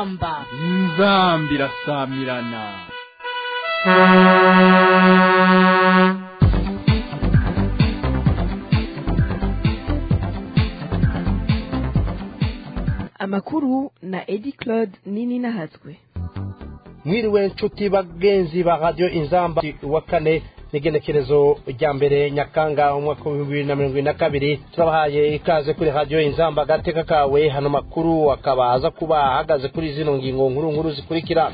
inzamba inzamba irasamirana amakuru na edi claude nini nahatswe mwiriwe nshuti bagenzi ba radiyo inzamba wa kane n'igenekerezo rya mbere nyakanga umwaka w'ibihumbi bibiri na mirongo irindwi na kabiri turabahaye ikaze kuri radiyo inzamba agateka kawe hano makuru akaba aza kuba ahagaze kuri zino ngingo nkuru nkuru zikurikira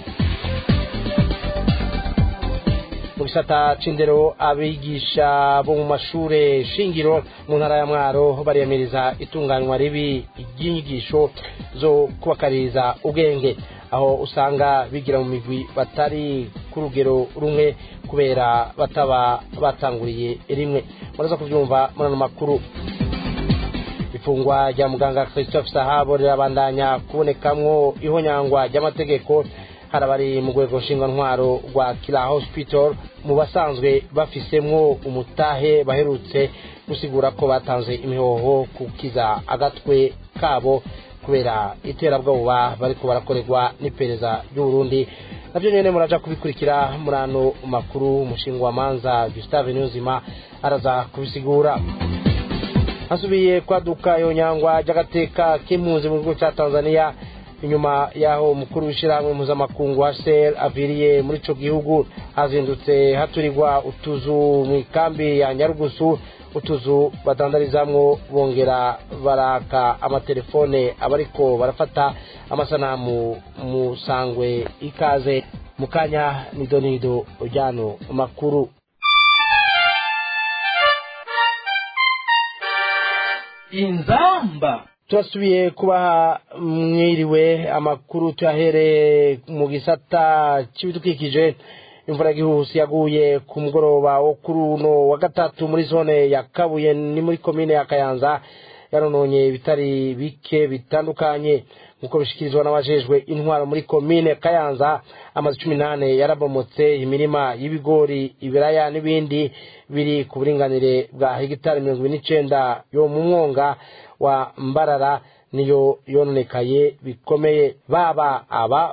mu gisata c'indero abigisha bo mu mashure shingiro mu ntara ya mwaro bariyamiriza itunganywa ribi ry'inyigisho zo kubakaririza ubwenge aho usanga bigira mu migwi batari ku rugero rumwe kubera bataba batanguriye rimwe muraza kubyumva muri ano makuru ifungwa rya muganga christophe sahabo rirabandanya kubonekamwo ihonyangwa ry'amategeko hari abari mu rwego ntwaro rwa kira hospital mu basanzwe bafisemwo umutahe baherutse gusigura ko batanze imihoho kukiza agatwe kabo kubera iterabwoba bariko barakorerwa n'iperereza ry'uburundi navyo nyene muraja kubikurikira muri ano makuru umushinga wa manza gustave niyonzima araza kubisigura hasubiye kwaduka yonyangwa ry'agateka k'impunzi mu gihugu ca tanzania inyuma yaho umukuru w'ishyirahamwe mpuzamakungu hcr aviriye muri ico gihugu hazindutse haturirwa utuzu mu ikambi ya nyarugusu utuzu badandarizamwo bongera baraka amatelefone abariko barafata amasanamu musangwe ikaze mu kanya nidonido ryano makuru inzamba turasubiye kubaha mwiriwe amakuru tuyahereye mu gisata cy'ibidukikije imvura y'igihuhusi yaguye ku mugoroba wo kuri uno wa gatatu muri zone ya kabuye ni muri komine ya kayanza yarononye ibitari bike bitandukanye nk'uko bishyikirizwa n'abajejwe intwaro muri komine kayanza amazu cumi n'ane yarabomotse imirima y'ibigori ibiraya n'ibindi biri ku buringanire bwa hegitari mirongo ine n'icenda yo mu mwonga wa mbarara niyo yononekaye bikomeye baba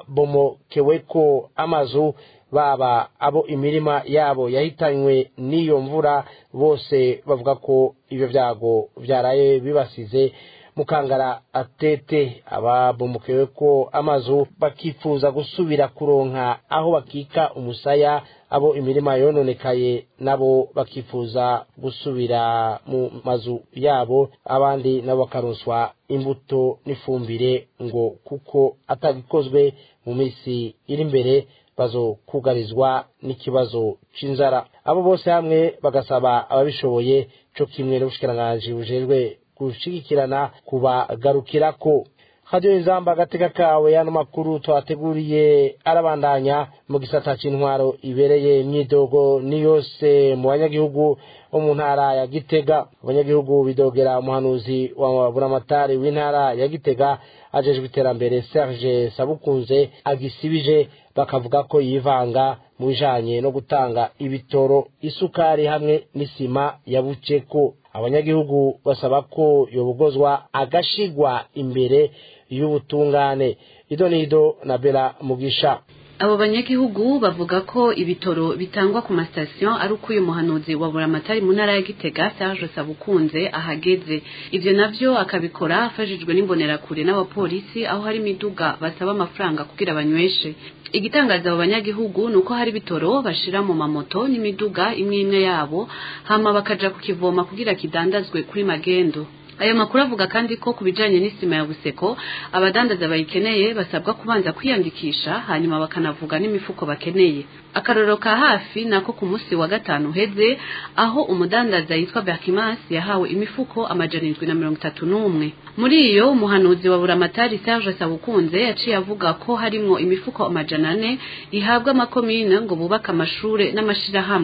ababomokeweko amazu baba abo imirima yabo yahitanywe n'iyo mvura bose bavuga ko ibyo byago byaraye bibasize mukangara atete ababombokewe ko amazu bakifuza gusubira kuronka aho bakika umusaya abo imirima yononekaye nabo bakifuza gusubira mu mazu yabo abandi nabo bakaronswa imbuto n'ifumbire ngo kuko atagikozwe mu minsi iri imbere bazokugarizwa n'ikibazo c'inzara abo bose hamwe bagasaba ababishoboye co kimwe n'ubushikiranganji bujejwe gushigikirana kubagarukirako radiyo inzamba agateka kawe yano makuru twateguriye arabandanya mu gisata c'intwaro ibereye imyidogo ni yose mu banyagihugu bo mu ntara ya gitega abanyagihugu bidogera umuhanuzi wa buramatari w'intara ya gitega ajejwe iterambere serge sabukunze agisibije bakavuga ko yivanga mu bijanye no gutanga ibitoro isukari hamwe n'isima yabuce ko abanyagihugu basaba ko yobogozwa agashigwa imbere y'ubutungane ido nido na bela mugisha abo banyagihugu bavuga ko ibitoro bitangwa ku masitasiyo ari uko uyu muhanuzi wa buramatari mu ntara ya gitega serge sabukunze ahageze ivyo navyo akabikora afashijwe n'imbonerakure n'abapolisi aho hari imiduga basaba amafaranga kugira banyweshe igitangaza abo banyagihugu ni uko hari ibitoro bashira mu mamoto n'imiduga imwe imwe yabo hama bakaja kukivoma kugira kidandazwe kuri magendo ayo makuru avuga kandi ko ku bijanye n'isima ya buseko abadandaza bayikeneye basabwa kubanza kwiyandikisha hanyuma bakanavuga n'imifuko bakeneye akarorero ka hafi nako ku munsi wa gatanu uheze aho umudandaza yitwa berkimas yahawe imifuko amajana indwi na mirongo itatu n'umwe muri iyo umuhanuzi wa buramatari serge sabukunze yaciye avuga ko harimwo imifuko amajana ane ihabwa amakomine ngo bubake amashure n'amashirahamwe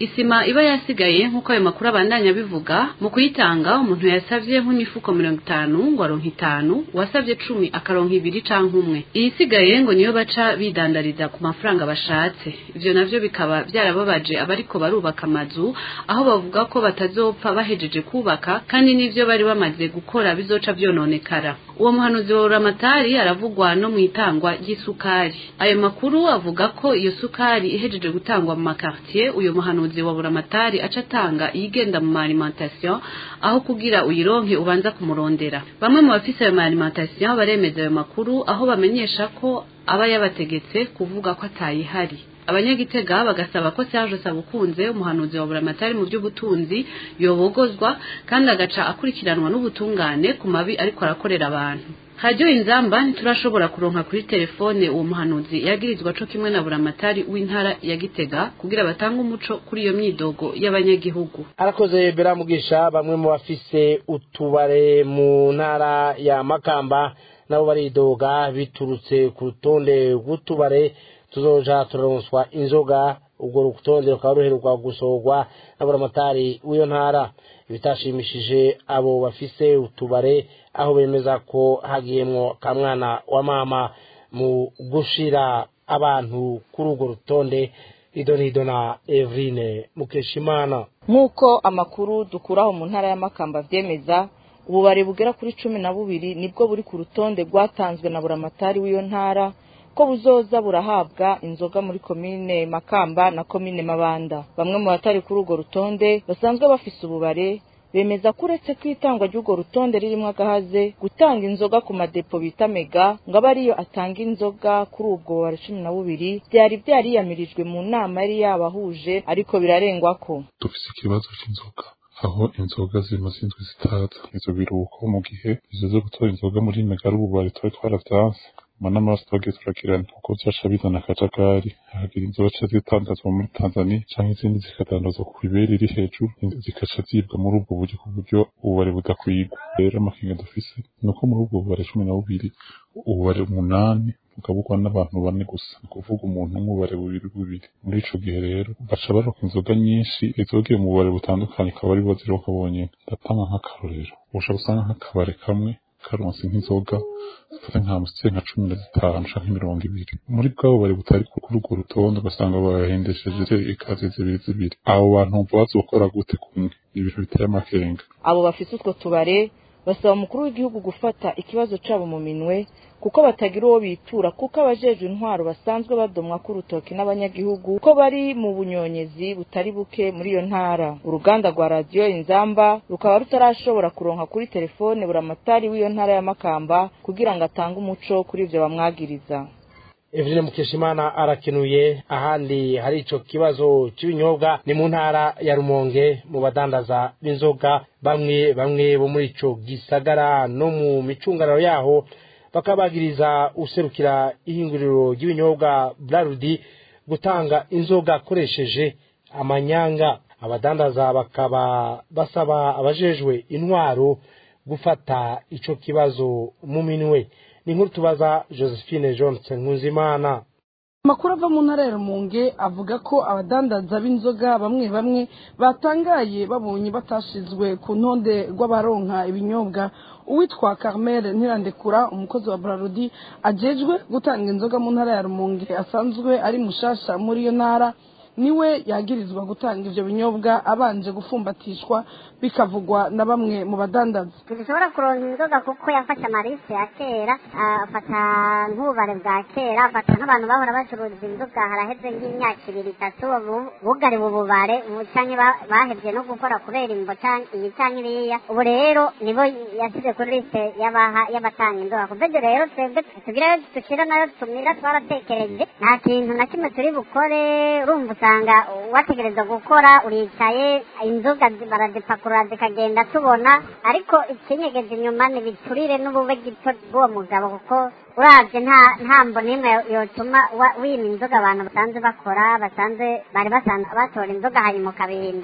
isima iba yasigaye nk'uko ayo makuru abandanya bivuga mu kuyitanga umuntu yasavye nk'imifuko mirongo itanu ngo aronka itanu uwasavye cumi akaronka ibiri canke umwe iyisigaye ngo niyo baca bidandariza ku mafaranga bashatse ivyo navyo bikaba vyarababaje abariko barubaka amazu aho bavuga ko batazopfa bahejeje kubaka kandi n'ivyo bari bamaze gukora bizoca vyononekara uwo muhanuzi wa uramatari aravugwa no mu itangwa ry'isukari ayo makuru avuga ko iyo sukari ihejeje gutangwa mu makartier uyo muhanuzi wa buramatari aca atanga iyigenda mu alimentation aho kugira uyironke ubanza kumurondera bamwe mu bafise ayo alimentation baremeza ayo makuru aho bamenyesha ko aba yabategetse kuvuga ko atayihari abanyagitega bagasaba ko Serge Sabukunze umuhanuzi wa buramatari mu by'ubutunzi yobogozwa kandi agaca akurikiranwa n'ubutungane ku mabi ariko arakorera abantu hajyo inzamba ntiturashobora kuronka kuri telefone uwo muhanuzi yagirizwa co kimwe na buramatari w'intara ya Gitega kugira batange umuco kuri iyo myidogo y'abanyagihugu arakoze beramugisha bamwe mu bafise utubare mu ntara ya makamba nabo baridoga biturutse ku rutonde rw'utubare tuzoja turaronswa inzoga ubwo rutonde rukaba ruheruka gusohorwa na buramatari w'iyo ntara ibitashimishije abo bafise utubare aho bemeza ko hagiyemwo kamwana wa mama mu gushira abantu kuri urwo rutonde idonido na Evrine Mukeshimana nk'uko amakuru dukuraho mu ntara y'amakamba abyemeza ububare bugera kuri cumi na bubiri nibwo buri ku rutonde rwatanzwe na buramatari w'iyo ntara ko buzoza burahabwa inzoga muri komine makamba na komine mabanda bamwe mu batari kuri urwo rutonde basanzwe bafise ububare bemeza ko uretse ko itangwa ry'urwo rutonde ririmo agahaze gutanga inzoga ku madepo bita mega ngo abe ariyo atanga inzoga kuri ubwo bubare cumi na bubiri byari byariyamirijwe mu nama yari yabahuje ariko birarengwa ko dufise ikibazo c'inzoga aho inzoga zimaze indwi zitaza ivyo biruhuko mu gihe izo zo gutora inzoga muri mega ari ububare twari twaravyanse manama twagiye turagirana kuko vyaca bizana akajagari hagira inzoga ca zitandazwa muri tanzania canke izindi zikadandazwa ku ibere iri hejuru zikaca zibwa muri ubwo buryo ku buryo ububare budakwigwa rero amakenga dufise ni uko muri ubwo bubare cumi na bubiri ububare umunani bukabugwa n'abantu bane gusa ni ukuvuga umuntu nk'ububare bubiri bubiri muri ico gihe rero baca baroka inzoga nyinshi izogiye mu bubare butandukanye akaba ari bo ziroka bonyene ndatanga nk'akarorero ushobora gusanga nk'akabare kamwe karonse nk'inzoga zifata nka musitse nka cumi na zitanu canke mirongo ibiri muri bwabo bari butari kuri urwo rutonde ugasanga bahendesheje ikazi zibiri zibiri abo bantu bumva bazokora gute kumwe ibintu biteye amakenga abo bafise utwo tubare basaba umukuru w'igihugu gufata ikibazo cabo mu minwe kuko batagira uwo bitura kuko abajejwe intwaro basanzwe badomwa k'urutoki n'abanyagihugu ko bari mu bunyonyezi butari buke muri iyo ntara uruganda rwa radiyo inzamba rukaba rutarashobora kuronka kuri telefone buramatari w'iyo ntara ya makamba kugira ngo atange umuco kuri ivyo bamwagiriza Evrine Mukeshimana arakenuye ahandi hari ico kibazo c'ibinyobwa ni mu ntara ya Rumonge mu badandaza b'inzoga bamwe bamwe bo muri ico gisagara no mu micungararo yaho bakabagiriza userukira ihinguriro ry'ibinyobwa Brarudi gutanga inzoga akoresheje amanyanga abadandaza bakaba basaba abajejwe intwaro gufata ico kibazo mu minwe ni nkuru tubaza josephine johnson nkuzimana amakuru ava mu ntara ya rumunge avuga ko abadandaza b'inzoga bamwe bamwe batangaye babonye batashizwe ku ntonde rw'abaronka ibinyobwa uwitwa carmel ntirandekura umukozi wa brarudi ajejwe gutanga inzoga mu ntara ya rumunge asanzwe ari mushasha muri iyo ntara niwe yagirizwa gutanga ivyo binyobwa abanje gufumbatishwa bikavugwa na bamwe mu badandaza ntishobora kuronka inzoga kuko yafashe amarise ya kera afata nk'ububare bwa kera afata nk'abantu bahora bacuruza inzoga haraheze nk'imyaka ibiri itatu bugariwe ububare canke bahevye no gukora kubera imbo iyi canke iriya ubu rero nibo yasize kuri liste y'abatanga inzoga kuva ivyo rero twebwe tugira dushira nayo tumira twaratekereje nta kintu na kimwe turi bukore urumva usanga wategereza gukora uricaye inzoga barazipakurura zikagenda tubona ariko ikinyegeje inyuma ntibiturire n'ubube gito bw'uwo mugabo kuko uravye nta ntambo n'imwe yotuma wima inzoga abantu basanzwe bakora basanzwe bari basanzwe batora inzoga hanyuma ukabihindura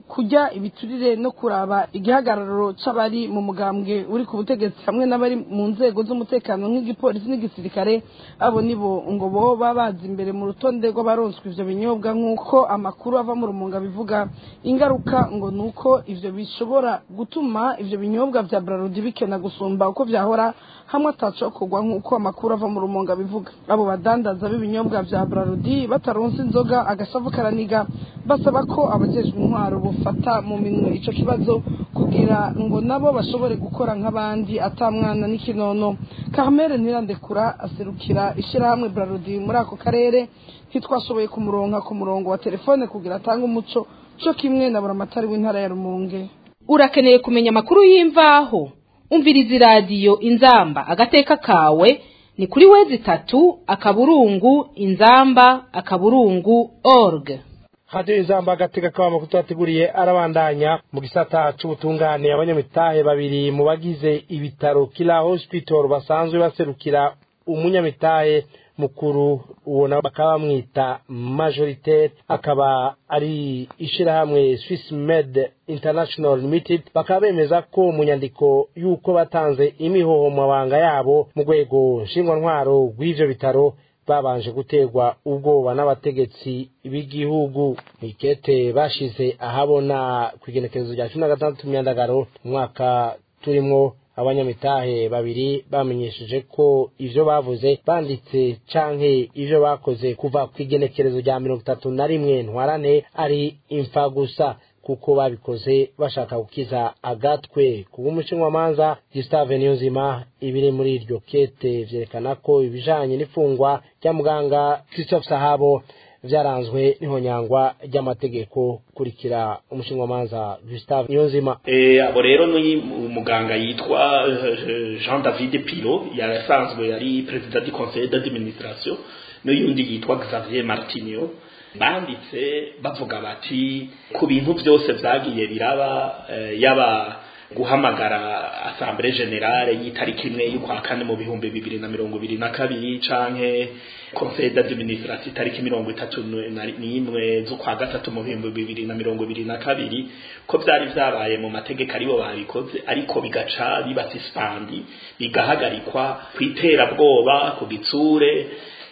kujya ibiturire no kuraba igihagararo c'abari mu mugambwe uri ku butegetsi hamwe n'abari mu nzego z'umutekano nk'igipolisi n'igisirikare abo nibo ngo boba bazi imbere mu rutonde rw'abaronswa ivyo binyobwa nk'uko amakuru ava mu rumunga bivuga ingaruka ngo ni uko ivyo bishobora gutuma ivyo binyobwa vya brarudi bikena gusumba uko vyahora hamwe atacokorwa nk'uko amakuru ava mu rumunga bivuga abo badandaza b'ibinyobwa vya brarudi bataronse inzoga agashavu karaniga basaba ko abajejwe intwaro bufata mu minwe ico kibazo kugira ngo nabo bashobore gukora nk'abandi atamwana n'ikinono Carmel Ntirandekura aserukira ishirahamwe brarudi muri ako karere ntitwashoboye kumuronka ku murongo wa telefone kugira atange umuco co kimwe na buramatari w'intara ya Rumonge urakeneye kumenya amakuru y'imvaho umviriza iradiyo inzamba agateka kawe ni kuri wezi itatu akaburungu inzamba akaburungu org hadiyo inzamba agateka kaba amakuru twateguriye arabandanya mu gisata c'ubutungane abanyamitahe babiri mu bagize ibitaro kila hospital basanzwe baserukira umunyamitahe mukuru uwo nabo bakaba bamwita majoritaire akaba ari ishirahamwe Swiss Med International Limited bakaba bemeza ko mu nyandiko y'uko batanze imihoho mu mabanga yabo mu rwego nshingwantwaro rw'ivyo bitaro babanje guterwa ubwoba n'abategetsi b'igihugu ikete bashize ahabona ku igenekerezo rya cumi na gatandatu myandagaro umwaka turimwo abanyamitahe babiri bamenyesheje ko ivyo bavuze banditse canke ivyo bakoze kuva ku igenekerezo rya mirongo itatu na rimwe ntwarane ari imfa gusa kuko babikoze bashaka gukiza agatwe kubw'umushinwamanza Gustave Niyonzima ibiri muri iryo kete vyerekana ko ibijanye n'ifungwa rya muganga Christophe Sahabo vyaranzwe n'ihonyangwa ry'amategeko kurikira umushinwamanza Gustave Niyonzima eh abo rero ni umuganga yitwa eh, Jean David Piro yarasanzwe yari president du conseil d'administration n'uyundi yitwa Xavier Martinio banditse bavuga bati ku bintu byose vyagiye biraba eh, yaba guhamagara assemblée générale y'itariki imwe y'ukwa kane mu bihumbi bibiri na mirongo ibiri na kabiri canke conseil d'administration itariki mirongo itatu n'imwe z'ukwa gatatu mu bihumbi bibiri na mirongo ibiri na kabiri ko vyari vyabaye mu mategeko aribo babikoze ariko bigaca biba suspandi bigahagarikwa kw'iterabwoba ku gitsure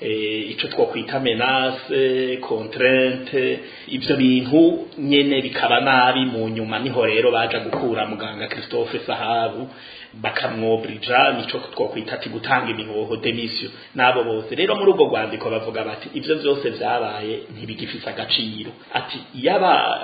ico twokwita menace contrainte ivyo bintu nyene bikaba nabi mu nyuma niho rero baja gukura muganga Christophe Sahabu bakamwobrija nico twokwita ati gutanga imihoho demission nabo bose rero muri ubwo rwandiko bavuga bati ivyo vyose vyabaye ntibigifise agaciro ati yaba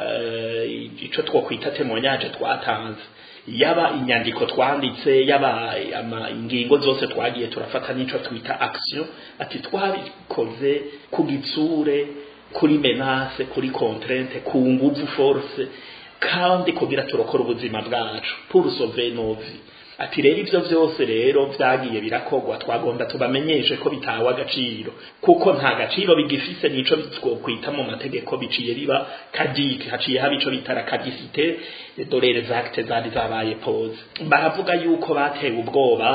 uh, ico twokwita témoignage twatanze yaba inyandiko twanditse yaba ingingo zose twagiye turafata nico twita action ati twabikoze ku gitsure kuri menace kuri contrainte ku nguvu force kandi kugira turokora ubuzima bwacu pour sauver nos vies ati rero ivyo vyose rero vyagiye birakogwa twagomba tubamenyeshe ko bitawe agaciro kuko nta gaciro bigifise nico twokwita mu mategeko biciye biba kadike haciye haba ico bitara kadisite dore les actes zari zabaye pose baravuga yuko batewe ubwoba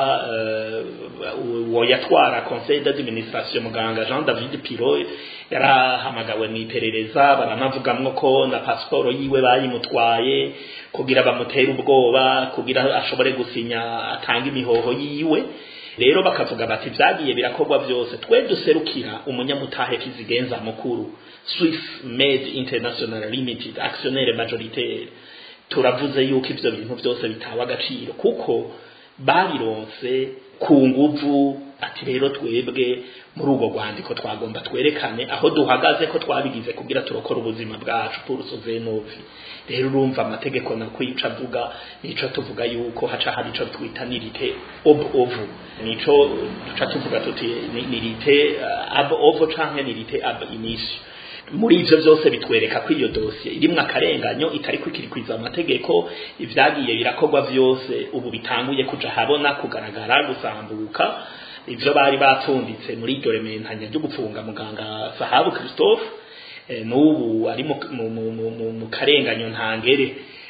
uwo uh, yatwara conseil d'administration muganga Jean David Piro yarahamagawe mw'iperereza baranavugamwo ko na pasiporo yiwe bayimutwaye kugira bamutere ubwoba kugira ashobore gusinya atanga imihoho yiwe rero bakavuga bati vyagiye birakorwa vyose twe duserukira umunyamutahe kizigenza mukuru Swiss Med International Limited actionnaire majoritaire turavuze yuko ivyo bintu vyose bitawe agaciro kuko babironse ku nguvu ati rero twebwe muri ubwo rwandiko twagomba twerekane aho duhagaze ko twabigize kugira turokora ubuzima bwacu pour sauver nos vies rero urumva amategeko nakwica avuga nico tuvuga yuko haca hari ico twita nirite ob ovo nico duca tuvuga tuti nirite uh, ab ovo canke nirite ab initio muri ivyo vyose bitwereka ko iyo dosiye irimwo akarenganyo itari kwikirikwiza amategeko ivyagiye birakorwa vyose ubu bitanguye kuja habona kugaragara gusambuka ivyo bari batunditse muri iryo rementanya ryo gupfunga muganga Sahabu Christophe n'ubu ari mu karenganyo ntangere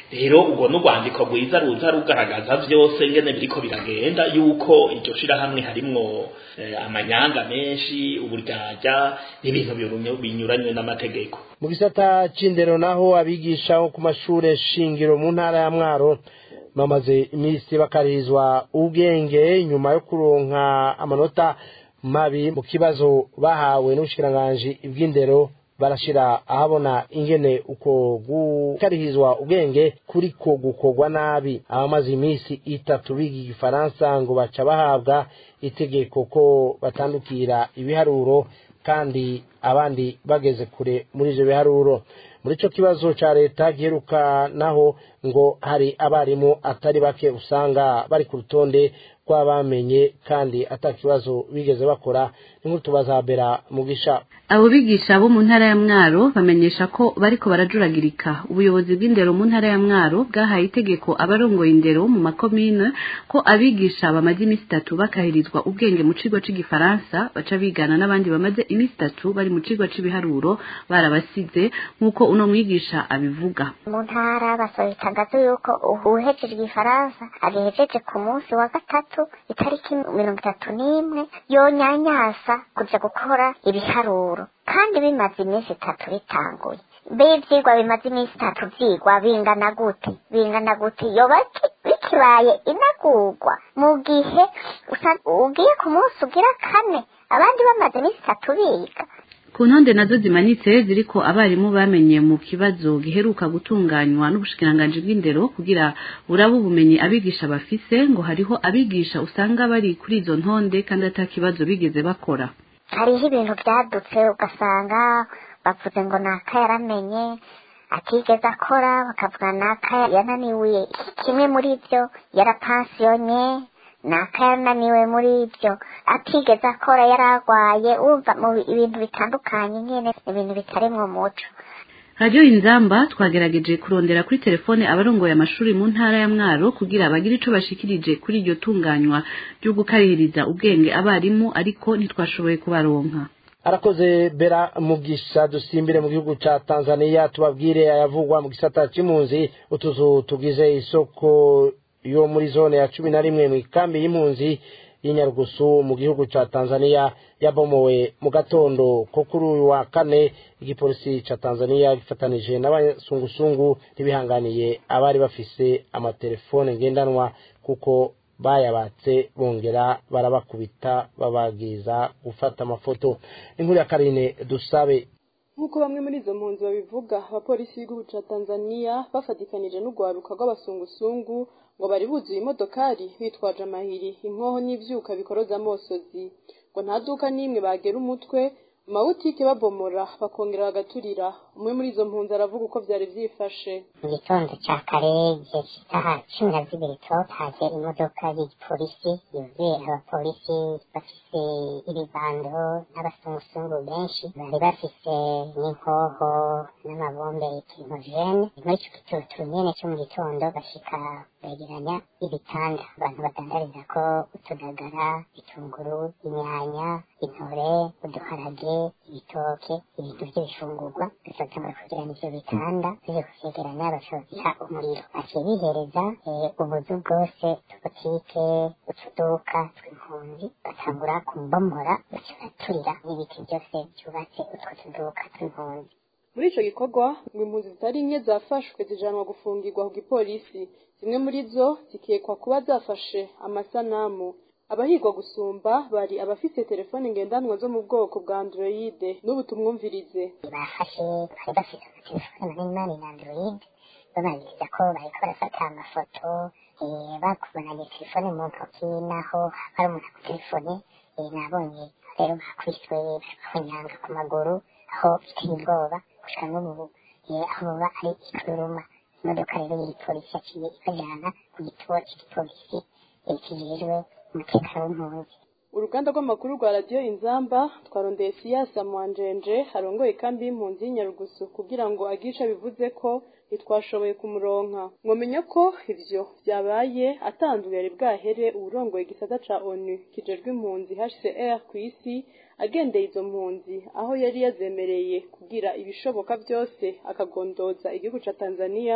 rero ubwo n'urwandiko rwiza ruza rugaragaza vyose ngene biriko biragenda yuko iryo shirahamwe harimwo eh, amanyanga menshi uburyarya n'ibintu birunyo- binyuranywe n'amategeko mu gisata c'indero naho abigisha bo ku mashure shingiro mu ntara ya mwaro bamaze iminsi bakarizwa ubwenge nyuma yo kuronka amanota mabi mu kibazo bahawe n'ubushikiranganji bw'indero barashira ahabona ingene uko gukarihizwa ubwenge kuriko gukorwa nabi abamaze iminsi itatu biga igifaransa ngo baca bahabwa itegeko ko batandukira ibiharuro kandi abandi bageze kure muri ivyo biharuro muri ico kibazo ca leta giheruka naho ngo hari abarimu atari bake usanga bari ku rutonde rw'abamenye kandi ata kibazo bigeze bakora n'inkuru tubaza bera mugisha abo bigisha bo mu ntara ya mwaro bamenyesha ko bariko barajuragirika ubuyobozi bw'indero mu ntara ya mwaro bwahaye itegeko abarongoye indero mu makomine ko abigisha bamaze iminsi itatu bakahirizwa ubwenge mu kigo c'igifaransa baca bigana n'abandi bamaze iminsi itatu bari mu kigo c'ibiharuro barabasize nk'uko uno mwigisha abivuga mu ntara basohoye itangazo yuko uwuhejeje igifaransa agihejeje ku munsi wa gatatu itariki mirongo itatu n'imwe yonyanyasa kuja gukora ibiharuro kandi bimaze iminsi itatu bitanguye mbe ivyigwa bimaze iminsi itatu vyigwa bingana gute bingana gute yoba ki- bikibaye inagurwa mu gihe usa- ugiye ku munsi ugira kane abandi bamaze iminsi itatu biga ku ntonde nazo zimanitse ziriko abarimu bamenye mu kibazo giheruka gutunganywa n'ubushikiranganji bw'indero kugira burabe ubumenyi abigisha bafise ngo hariho abigisha usanga bari kuri izo ntonde kandi ata kibazo bigeze bakora hariho ibintu byadutse ugasanga bavuze ngo naka yaramenye atigeze akora bakavuga naka yananiwe kimwe muri byo yarapansiyonye naka yananiwe muri byo atigeze akora yararwaye wumva mu bi- ibintu bitandukanye nyine ibintu bitarimwo umuco radiyo inzamba twagerageje kurondera kuri telefone abarongoye amashuri mu ntara ya mwaro kugira bagire ico bashikirije kuri iryo tunganywa ryo gukarihiriza ubwenge abarimu ariko ntitwashoboye kubaronka arakoze bera mugisha dusimbire mu gihugu ca tanzania tubabwire ayavugwa mu gisata c'impunzi utuzu tugize isoko yo muri zone ya cumi na rimwe mw'ikambi y'impunzi y'inyarugusu mu gihugu ca tanzania yabomowe mu gatondo ko kuri uyu wa kane igipolisi ca tanzania gifatanije n'abasungusungu ntibihanganiye abari bafise amatelefone ngendanwa kuko bayabatse bongera barabakubita babagiza gufata amafoto inkuru ya karine dusabe nk'uko bamwe muri izo mpunzi babivuga abapolisi b'igihugu ca tanzania bafatikanije n'urwaruka rw'abasungusungu ngo bari buzuye imodokari bitwaje amahiri inkoho n'ivyuka bikoroza amosozi ngo nta duka n'imwe bagera umutwe mu mabutike babomora bakongera bagaturira umwe muri izo mpunzi aravuga uko vyari vyifashe mu gitondo cya kare igihe cy'isaha cumi na zibiri haje imodoka y'igipolisi yuzuye abapolisi bafise ibibando n'abasungusungu benshi bari bafise n'inkoho n'amabombe y'ikimojene muri ico gitutu nyene cyo mu gitondo bashika begeranya ibitanda abantu badandariza ko utudagara ibitunguru inyanya intore uduharage ibitoke ibintu by'ibifungurwa bifatangura kugerana ivyo bitanda bije kuvyegeranya bacabiha umuriro baciye bihereza eh, ubuzu bwose tubutike utuduka tw'impunzi batangura kumbomora baca baraturira n'ibiti byose byubatse utwo tuduka tw'impunzi muri ico gikorwa ngo impunzi zitari nke zafashwe zijanwa gufungirwa ku gipolisi zimwe muri zo zikekwa kuba zafashe amasanamu abahigwa gusumba bari abafise telefone ngendanwa zo mu bwoko bwa androide n'ubu tumwumvirize bafashe bari bafite amatelefone manini manini na android bababwiriza ko bariko barafata amafoto eh, bakubonanye telefone mu ntoki naho hari umuntu ku telefone eh, nabonye rero bakubiswe bakonyanga ku maguru aho biteye ubwoba gushika n'ubu eh, aho baba ari ikuruma imodoka rero y'igipolisi yaciye ibajana ku gituo c'igipolisi eh, kijejwe umutekano w'impunzi uruganda rw'amakuru rwa radiyo inzamba twarondeye siyasa mwanjenje harongoye kambi y'impunzi y'inyarugusu kugira ngo agisha bivuze ko ntitwashoboye kumuronka mwomenya ko ivyo vyabaye atanduye yari bwahere uwurongoye igisata ca onu kijejwe impunzi hcr ku isi agendeye izo mpunzi aho yari yazemereye kugira ibishoboka vyose akagondoza igihugu ca tanzania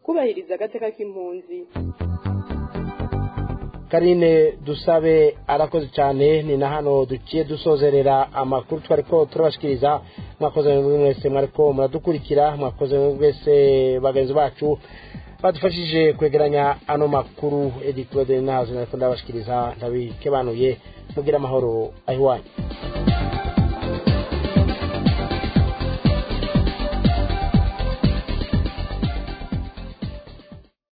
kubahiriza agateka k'impunzi karine dusabe arakoze cyane ni na hano duciye dusozerera amakuru twari ko turabashikiriza mwakoze mwese mwariko muradukurikira mwakoze mwese bagenzi bacu badufashije kwegeranya ano makuru edi claude nazo nariko ndabashikiriza ndabikebanuye mugira amahoro ahiwanyu